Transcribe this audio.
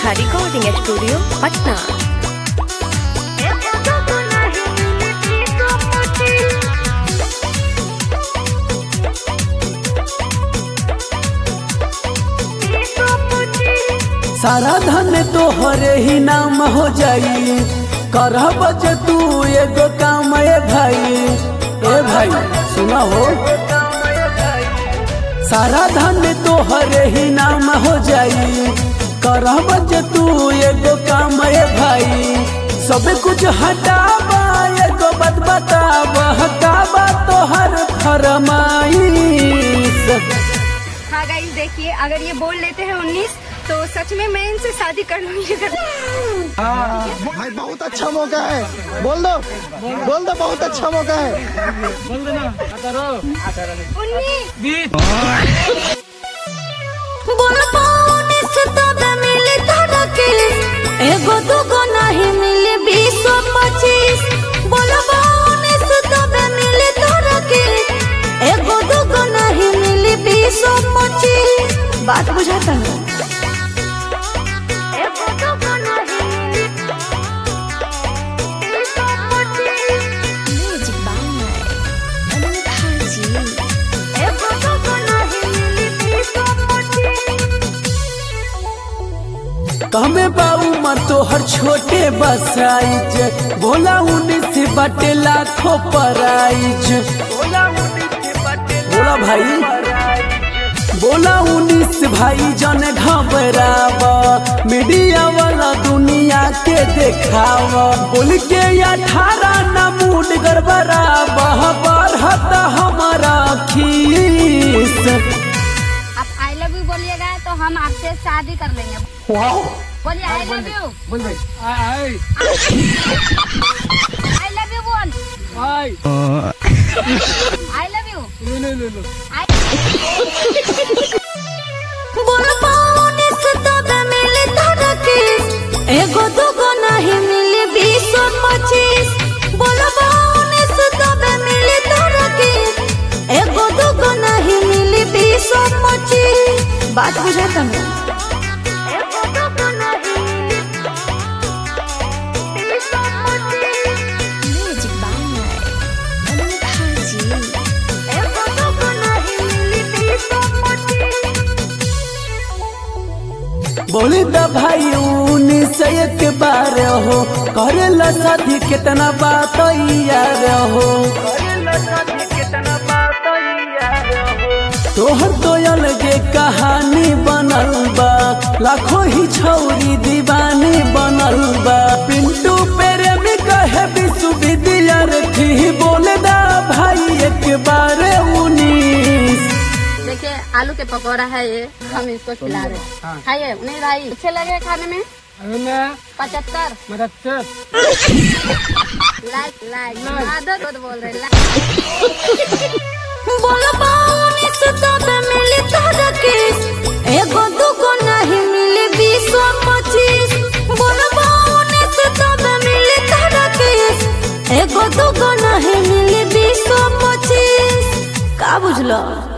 Neha recording studio Patna सारा धन तोहरे ही नाम हो जाई करब जे तू एगो काम ए भाई ए भाई सुना हो सारा धन तोहरे ही नाम हो जाई करब जे तू एगो काम ए भाई सब कुछ हटाबा एगो बात बताबा हटाबा तोहर फरमाइश हाँ गाइस देखिए अगर ये बोल लेते हैं उन्नीस तो सच में मैं इनसे शादी कर लूंगी भाई बहुत अच्छा मौका है बोल दो बोल दो बहुत अच्छा मौका है उन्नीस एगो दूगो नहीं मिले बीस पच्चीस बोलबो उन्नीस तबे मिले तोरा के एगो दूगो नहीं मिले बीस पच्चीस बात बुझाता ना एगो दूगो नहीं मिले बीस पच्चीस म्यूजिक बाय अनंत जी एगो दूगो नहीं मिले बीस पच्चीस कमे बाऊ मर तोहर छोटे बसाइज बोला उन्नीस बटे लाखों पराइज बोला भाई बोला उन्नीस भाई जन घबरावा मीडिया वाला दुनिया के देखावा बोल के अठारह न मूड गड़बड़ावा बढ़त हमारा खीस आप आई लव यू बोलिएगा तो हम आपसे शादी कर लेंगे बोलिए आई लव यू बोल भाई आई लव यू बोल आई लव यू बोलबो उन्नीस तबे मिले तोरा के एगो दूगो नहीं मिले बीस पच्चीस बोलबो उन्नीस तबे मिले तोरा के एगो दूगो नहीं मिले बीस पच्चीस बात बुझाता ना एगो दूगो नहीं मिले बीस पच्चीस म्यूजिक बाय अनंत जी एगो दूगो नहीं मिले बीस पच्चीस बोली द भाई उन्नीस एक बार हो करेला शादी कितना बात यार हो तोहर तो अलगे कहानी बनल बा लाखों ही छौरी दीवानी बनल बा पिंटू प्रेमी कहे विश्वविद्यार्थी बोले दा भाई एक बार उन्नीस देखिए आलू के पकौड़ा है ये हम इसको खिला रहे हैं खाइए नहीं भाई अच्छे लगे खाने में पचहत्तर लाइक लाइक आदत बहुत बोल रहे लाइक बोलबो उन्नीस तबे मिले तोरा के एगो दूगो नहीं मिले बीस पच्चीस बोलबो उन्नीस तबे मिले तोरा के एगो दूगो नहीं मिले बीस पच्चीस का बुझलो